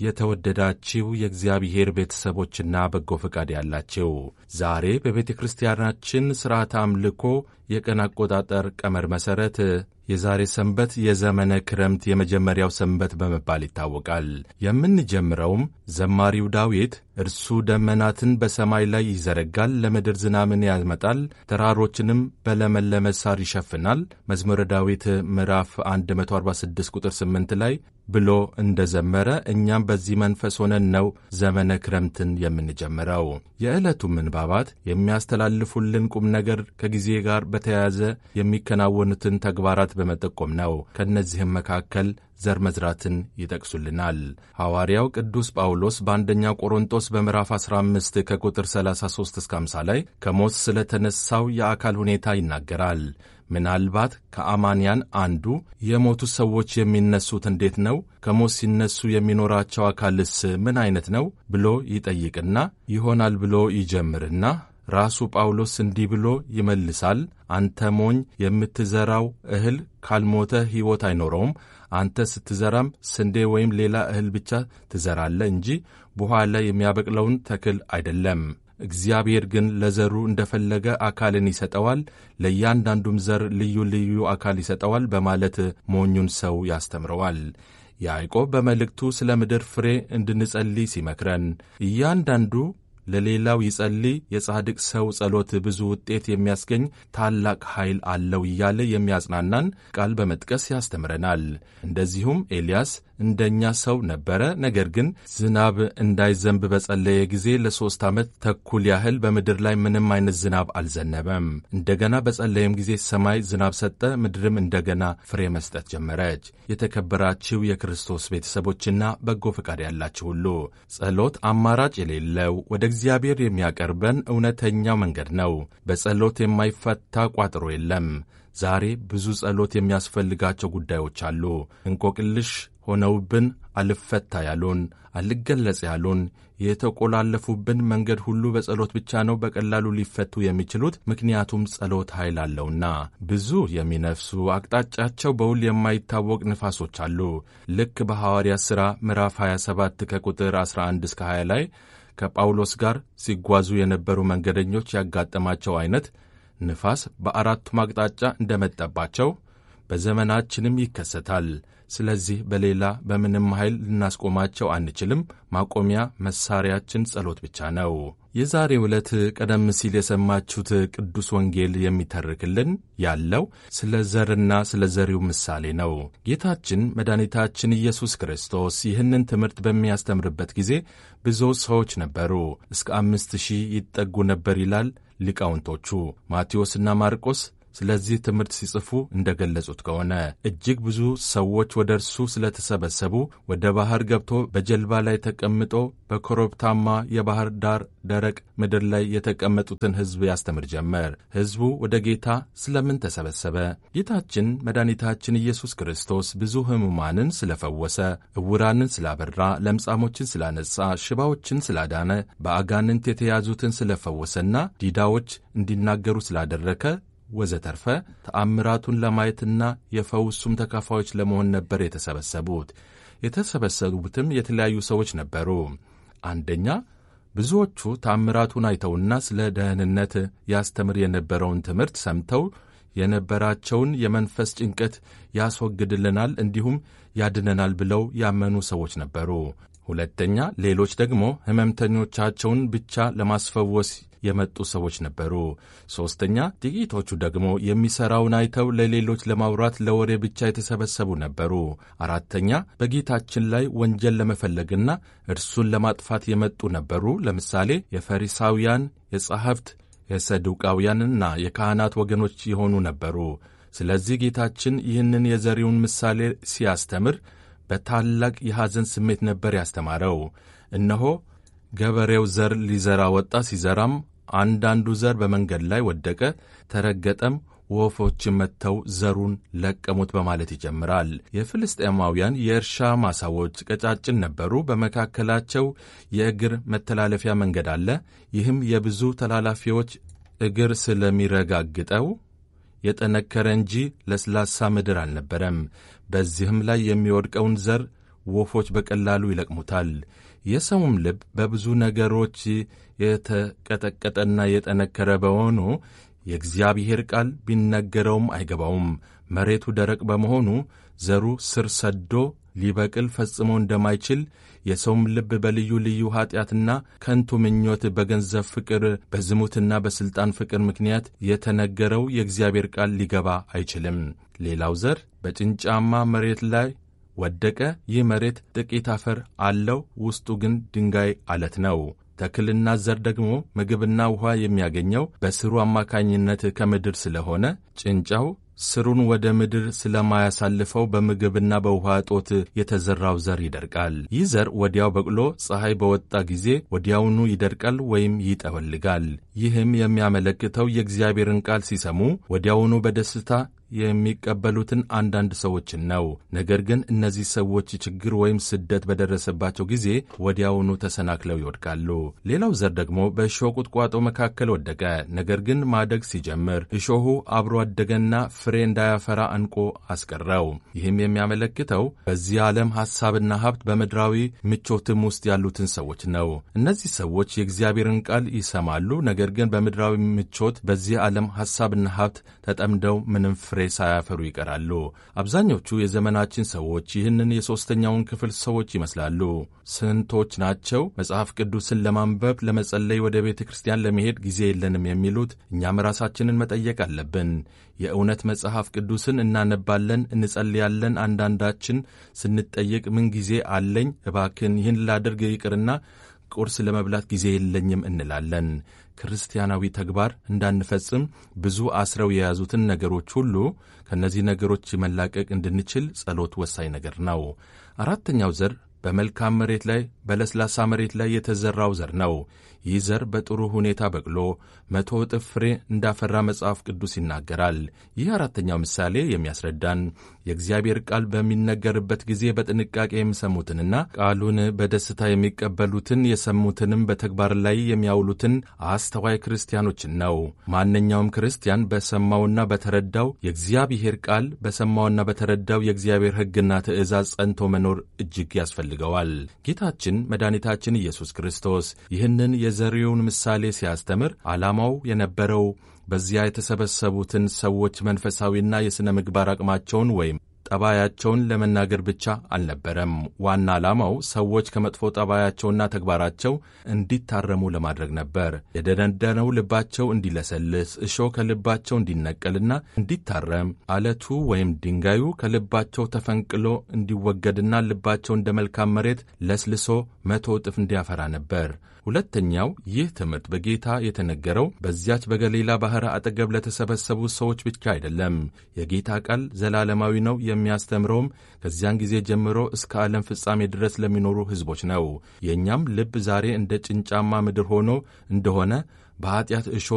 የተወደዳችው የእግዚአብሔር ቤተሰቦችና በጎ ፈቃድ ያላቸው ዛሬ በቤተ ክርስቲያናችን ሥርዓተ አምልኮ የቀን አቆጣጠር ቀመር መሠረት የዛሬ ሰንበት የዘመነ ክረምት የመጀመሪያው ሰንበት በመባል ይታወቃል። የምንጀምረውም ዘማሪው ዳዊት እርሱ ደመናትን በሰማይ ላይ ይዘረጋል፣ ለምድር ዝናምን ያመጣል፣ ተራሮችንም በለመለመ ሳር ይሸፍናል መዝሙረ ዳዊት ምዕራፍ 146 ቁጥር 8 ላይ ብሎ እንደ ዘመረ እኛም በዚህ መንፈስ ሆነን ነው ዘመነ ክረምትን የምንጀምረው። የዕለቱ ምንባባት የሚያስተላልፉልን ቁም ነገር ከጊዜ ጋር በተያያዘ የሚከናወኑትን ተግባራት በመጠቆም ነው። ከእነዚህም መካከል ዘር መዝራትን ይጠቅሱልናል። ሐዋርያው ቅዱስ ጳውሎስ በአንደኛ ቆሮንጦስ በምዕራፍ 15 ከቁጥር 33 እስከ 50 ላይ ከሞት ስለተነሳው የአካል ሁኔታ ይናገራል። ምናልባት ከአማንያን አንዱ የሞቱ ሰዎች የሚነሱት እንዴት ነው? ከሞት ሲነሱ የሚኖራቸው አካልስ ምን አይነት ነው? ብሎ ይጠይቅና ይሆናል ብሎ ይጀምርና ራሱ ጳውሎስ እንዲህ ብሎ ይመልሳል። አንተ ሞኝ፣ የምትዘራው እህል ካልሞተ ሕይወት አይኖረውም። አንተ ስትዘራም ስንዴ ወይም ሌላ እህል ብቻ ትዘራለህ እንጂ በኋላ የሚያበቅለውን ተክል አይደለም። እግዚአብሔር ግን ለዘሩ እንደፈለገ አካልን ይሰጠዋል፣ ለእያንዳንዱም ዘር ልዩ ልዩ አካል ይሰጠዋል በማለት ሞኙን ሰው ያስተምረዋል። ያዕቆብ በመልእክቱ ስለ ምድር ፍሬ እንድንጸልይ ሲመክረን እያንዳንዱ ለሌላው ይጸልይ፣ የጻድቅ ሰው ጸሎት ብዙ ውጤት የሚያስገኝ ታላቅ ኃይል አለው እያለ የሚያጽናናን ቃል በመጥቀስ ያስተምረናል። እንደዚሁም ኤልያስ እንደኛ ሰው ነበረ። ነገር ግን ዝናብ እንዳይዘንብ በጸለየ ጊዜ ለሦስት ዓመት ተኩል ያህል በምድር ላይ ምንም አይነት ዝናብ አልዘነበም። እንደገና በጸለየም ጊዜ ሰማይ ዝናብ ሰጠ፣ ምድርም እንደገና ፍሬ መስጠት ጀመረች። የተከበራችሁ የክርስቶስ ቤተሰቦችና በጎ ፈቃድ ያላችሁ ሁሉ ጸሎት አማራጭ የሌለው ወደ እግዚአብሔር የሚያቀርበን እውነተኛው መንገድ ነው። በጸሎት የማይፈታ ቋጥሮ የለም። ዛሬ ብዙ ጸሎት የሚያስፈልጋቸው ጉዳዮች አሉ። እንቆቅልሽ ሆነውብን አልፈታ ያሉን፣ አልገለጽ ያሉን፣ የተቆላለፉብን መንገድ ሁሉ በጸሎት ብቻ ነው በቀላሉ ሊፈቱ የሚችሉት። ምክንያቱም ጸሎት ኃይል አለውና። ብዙ የሚነፍሱ አቅጣጫቸው በውል የማይታወቅ ንፋሶች አሉ። ልክ በሐዋርያት ሥራ ምዕራፍ 27 ከቁጥር 11 እስከ 20 ላይ ከጳውሎስ ጋር ሲጓዙ የነበሩ መንገደኞች ያጋጠማቸው አይነት ንፋስ በአራቱም አቅጣጫ እንደመጠባቸው በዘመናችንም ይከሰታል። ስለዚህ በሌላ በምንም ኃይል ልናስቆማቸው አንችልም። ማቆሚያ መሳሪያችን ጸሎት ብቻ ነው። የዛሬ ዕለት ቀደም ሲል የሰማችሁት ቅዱስ ወንጌል የሚተርክልን ያለው ስለ ዘርና ስለ ዘሪው ምሳሌ ነው። ጌታችን መድኃኒታችን ኢየሱስ ክርስቶስ ይህንን ትምህርት በሚያስተምርበት ጊዜ ብዙ ሰዎች ነበሩ፣ እስከ አምስት ሺህ ይጠጉ ነበር ይላል ሊቃውንቶቹ ማቴዎስና ማርቆስ ስለዚህ ትምህርት ሲጽፉ እንደ ገለጹት ከሆነ እጅግ ብዙ ሰዎች ወደ እርሱ ስለተሰበሰቡ ወደ ባሕር ገብቶ በጀልባ ላይ ተቀምጦ በኮረብታማ የባሕር ዳር ደረቅ ምድር ላይ የተቀመጡትን ሕዝብ ያስተምር ጀመር። ሕዝቡ ወደ ጌታ ስለምን ተሰበሰበ? ጌታችን መድኃኒታችን ኢየሱስ ክርስቶስ ብዙ ሕሙማንን ስለፈወሰ፣ ዕውራንን ስላበራ፣ ለምጻሞችን ስላነጻ፣ ሽባዎችን ስላዳነ፣ በአጋንንት የተያዙትን ስለፈወሰና ዲዳዎች እንዲናገሩ ስላደረከ ወዘተርፈ ተአምራቱን ለማየትና የፈውሱም ተካፋዮች ለመሆን ነበር የተሰበሰቡት። የተሰበሰቡትም የተለያዩ ሰዎች ነበሩ። አንደኛ ብዙዎቹ ተአምራቱን አይተውና ስለ ደህንነት ያስተምር የነበረውን ትምህርት ሰምተው የነበራቸውን የመንፈስ ጭንቀት ያስወግድልናል እንዲሁም ያድነናል ብለው ያመኑ ሰዎች ነበሩ። ሁለተኛ ሌሎች ደግሞ ሕመምተኞቻቸውን ብቻ ለማስፈወስ የመጡ ሰዎች ነበሩ። ሦስተኛ ጥቂቶቹ ደግሞ የሚሠራውን አይተው ለሌሎች ለማውራት ለወሬ ብቻ የተሰበሰቡ ነበሩ። አራተኛ በጌታችን ላይ ወንጀል ለመፈለግና እርሱን ለማጥፋት የመጡ ነበሩ። ለምሳሌ የፈሪሳውያን፣ የጸሐፍት፣ የሰዱቃውያንና የካህናት ወገኖች የሆኑ ነበሩ። ስለዚህ ጌታችን ይህንን የዘሪውን ምሳሌ ሲያስተምር በታላቅ የሐዘን ስሜት ነበር ያስተማረው። እነሆ ገበሬው ዘር ሊዘራ ወጣ። ሲዘራም አንዳንዱ ዘር በመንገድ ላይ ወደቀ፣ ተረገጠም፣ ወፎችም መጥተው ዘሩን ለቀሙት በማለት ይጀምራል። የፍልስጤማውያን የእርሻ ማሳዎች ቀጫጭን ነበሩ። በመካከላቸው የእግር መተላለፊያ መንገድ አለ። ይህም የብዙ ተላላፊዎች እግር ስለሚረጋግጠው የጠነከረ እንጂ ለስላሳ ምድር አልነበረም። በዚህም ላይ የሚወድቀውን ዘር ወፎች በቀላሉ ይለቅሙታል። የሰውም ልብ በብዙ ነገሮች የተቀጠቀጠና የጠነከረ በመሆኑ የእግዚአብሔር ቃል ቢነገረውም አይገባውም። መሬቱ ደረቅ በመሆኑ ዘሩ ስር ሰዶ ሊበቅል ፈጽሞ እንደማይችል የሰውም ልብ በልዩ ልዩ ኀጢአትና ከንቱ ምኞት፣ በገንዘብ ፍቅር፣ በዝሙትና በሥልጣን ፍቅር ምክንያት የተነገረው የእግዚአብሔር ቃል ሊገባ አይችልም። ሌላው ዘር በጭንጫማ መሬት ላይ ወደቀ። ይህ መሬት ጥቂት አፈር አለው፣ ውስጡ ግን ድንጋይ አለት ነው። ተክልና ዘር ደግሞ ምግብና ውኃ የሚያገኘው በስሩ አማካኝነት ከምድር ስለሆነ ጭንጫው ስሩን ወደ ምድር ስለማያሳልፈው በምግብና በውኃ እጦት የተዘራው ዘር ይደርቃል። ይህ ዘር ወዲያው በቅሎ ፀሐይ በወጣ ጊዜ ወዲያውኑ ይደርቃል ወይም ይጠወልጋል። ይህም የሚያመለክተው የእግዚአብሔርን ቃል ሲሰሙ ወዲያውኑ በደስታ የሚቀበሉትን አንዳንድ ሰዎችን ነው። ነገር ግን እነዚህ ሰዎች ችግር ወይም ስደት በደረሰባቸው ጊዜ ወዲያውኑ ተሰናክለው ይወድቃሉ። ሌላው ዘር ደግሞ በእሾህ ቁጥቋጦ መካከል ወደቀ። ነገር ግን ማደግ ሲጀምር እሾሁ አብሮ አደገና ፍሬ እንዳያፈራ አንቆ አስቀረው። ይህም የሚያመለክተው በዚህ ዓለም ሐሳብና ሀብት በምድራዊ ምቾትም ውስጥ ያሉትን ሰዎች ነው። እነዚህ ሰዎች የእግዚአብሔርን ቃል ይሰማሉ። ነገር ግን በምድራዊ ምቾት በዚህ ዓለም ሐሳብና ሀብት ተጠምደው ምንም ፍሬ ሳያፈሩ ይቀራሉ። አብዛኞቹ የዘመናችን ሰዎች ይህንን የሦስተኛውን ክፍል ሰዎች ይመስላሉ። ስንቶች ናቸው መጽሐፍ ቅዱስን ለማንበብ ለመጸለይ፣ ወደ ቤተ ክርስቲያን ለመሄድ ጊዜ የለንም የሚሉት? እኛም ራሳችንን መጠየቅ አለብን። የእውነት መጽሐፍ ቅዱስን እናነባለን፣ እንጸልያለን። አንዳንዳችን ስንጠየቅ ምን ጊዜ አለኝ እባክን ይህን ላደርግ ይቅርና ቁርስ ለመብላት ጊዜ የለኝም እንላለን። ክርስቲያናዊ ተግባር እንዳንፈጽም ብዙ አስረው የያዙትን ነገሮች ሁሉ ከእነዚህ ነገሮች መላቀቅ እንድንችል ጸሎት ወሳኝ ነገር ነው። አራተኛው ዘር በመልካም መሬት ላይ በለስላሳ መሬት ላይ የተዘራው ዘር ነው። ይህ ዘር በጥሩ ሁኔታ በቅሎ መቶ እጥፍ ፍሬ እንዳፈራ መጽሐፍ ቅዱስ ይናገራል። ይህ አራተኛው ምሳሌ የሚያስረዳን የእግዚአብሔር ቃል በሚነገርበት ጊዜ በጥንቃቄ የሚሰሙትንና ቃሉን በደስታ የሚቀበሉትን የሰሙትንም በተግባር ላይ የሚያውሉትን አስተዋይ ክርስቲያኖችን ነው። ማንኛውም ክርስቲያን በሰማውና በተረዳው የእግዚአብሔር ቃል በሰማውና በተረዳው የእግዚአብሔር ሕግና ትእዛዝ ጸንቶ መኖር እጅግ ያስፈልገዋል። ጌታችን መድኃኒታችን ኢየሱስ ክርስቶስ ይህንን የዘሪውን ምሳሌ ሲያስተምር ዓላማው የነበረው በዚያ የተሰበሰቡትን ሰዎች መንፈሳዊና የሥነ ምግባር አቅማቸውን ወይም ጠባያቸውን ለመናገር ብቻ አልነበረም። ዋና ዓላማው ሰዎች ከመጥፎ ጠባያቸውና ተግባራቸው እንዲታረሙ ለማድረግ ነበር። የደነደነው ልባቸው እንዲለሰልስ፣ እሾህ ከልባቸው እንዲነቀልና እንዲታረም፣ አለቱ ወይም ድንጋዩ ከልባቸው ተፈንቅሎ እንዲወገድና ልባቸው እንደ መልካም መሬት ለስልሶ መቶ እጥፍ እንዲያፈራ ነበር። ሁለተኛው ይህ ትምህርት በጌታ የተነገረው በዚያች በገሊላ ባሕር አጠገብ ለተሰበሰቡ ሰዎች ብቻ አይደለም። የጌታ ቃል ዘላለማዊ ነው። የሚያስተምረውም ከዚያን ጊዜ ጀምሮ እስከ ዓለም ፍጻሜ ድረስ ለሚኖሩ ሕዝቦች ነው። የእኛም ልብ ዛሬ እንደ ጭንጫማ ምድር ሆኖ እንደሆነ በኀጢአት እሾ